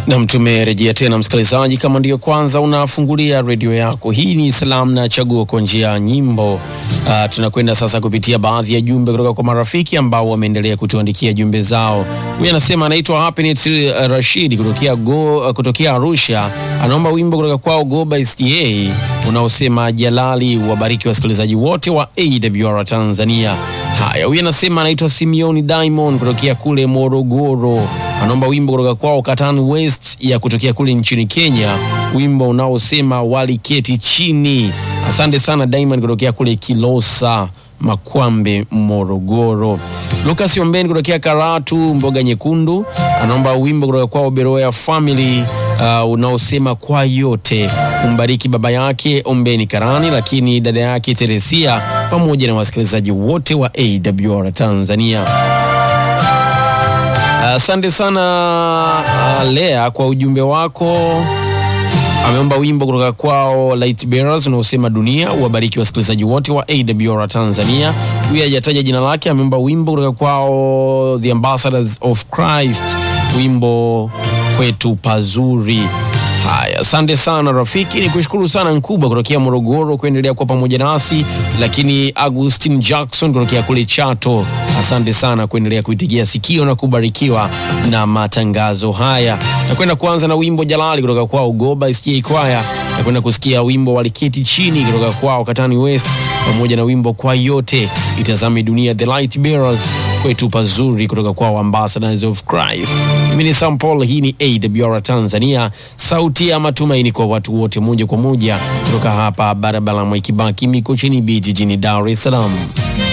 Nam, tumerejea tena msikilizaji, kama ndiyo kwanza unafungulia redio yako, hii ni salamu na chaguo kwa njia ya nyimbo. Uh, tunakwenda sasa kupitia baadhi ya jumbe kutoka kwa marafiki ambao wameendelea kutuandikia jumbe zao. Huyu anasema anaitwa Happiness uh, Rashid kutokea, go, uh, kutokea Arusha, anaomba wimbo kutoka kwao Goba SDA unaosema Jalali. Wabariki wasikilizaji wote wa AWR Tanzania. Haya, huyu anasema anaitwa Simeoni Diamond kutokea kule Morogoro, anaomba wimbo kutoka kwao Katan West ya kutokea kule nchini Kenya, wimbo unaosema waliketi chini. Asante sana Diamond kutokea kule Kilosa Makwambe, Morogoro. Lucas Ombeni kutokea Karatu, Mboga Nyekundu, anaomba wimbo kutoka kwao Beroya Family uh, unaosema kwa yote. Umbariki baba yake Ombeni Karani, lakini dada yake Teresia pamoja na wasikilizaji wote wa AWR Tanzania. Asante uh, sana uh, Lea kwa ujumbe wako. Ameomba wimbo kutoka kwao Light Bearers unaosema dunia. Uwabariki wasikilizaji wote wa AWR Tanzania. Huyu hajataja jina lake. Ameomba wimbo kutoka kwao The Ambassadors of Christ, wimbo kwetu pazuri. Haya, asante sana rafiki, ni kushukuru sana Nkubwa kutokea Morogoro kuendelea kuwa pamoja nasi, lakini Agustin Jackson kutokea kule Chato, asante sana kuendelea kuitigia sikio na kubarikiwa na matangazo haya. Nakwenda kuanza na wimbo Jalali kutoka kwao Goba SDA Choir, nakwenda kusikia wimbo Waliketi Chini kutoka kwao Katani West, pamoja na wimbo Kwa Yote Itazame Dunia, The Light Bearers kwetu pazuri kutoka kwao Ambassadors of Christ. Mimi ni Sam Paul, hii ni AWR Tanzania, sauti ya matumaini kwa watu wote, moja kwa moja kutoka hapa barabara Mwai Kibaki Mikocheni B jijini Dar es Salaam.